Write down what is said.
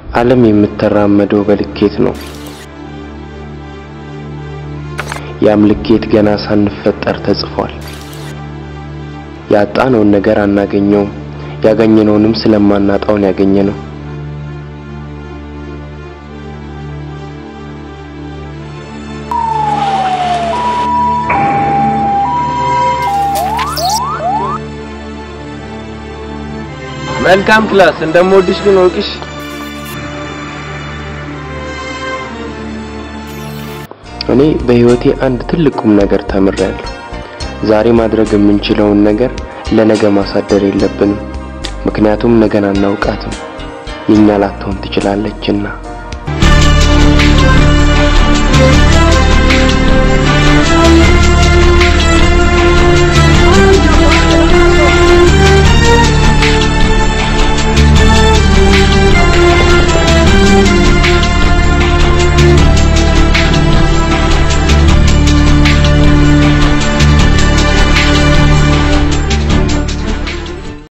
ዓለም የምትራመደው በልኬት ነው። ያም ልኬት ገና ሳንፈጠር ተጽፏል። ያጣነውን ነገር አናገኘውም፣ ያገኘነውንም ስለማናጣውን ያገኘነው። መልካም ክላስ እንደምወድሽ ግን ወቅሽ። እኔ በህይወቴ አንድ ትልቅ ቁም ነገር ተምሬያለሁ። ዛሬ ማድረግ የምንችለውን ነገር ለነገ ማሳደር የለብንም። ምክንያቱም ነገን አናውቃትም፣ የኛ ላትሆን ትችላለችና።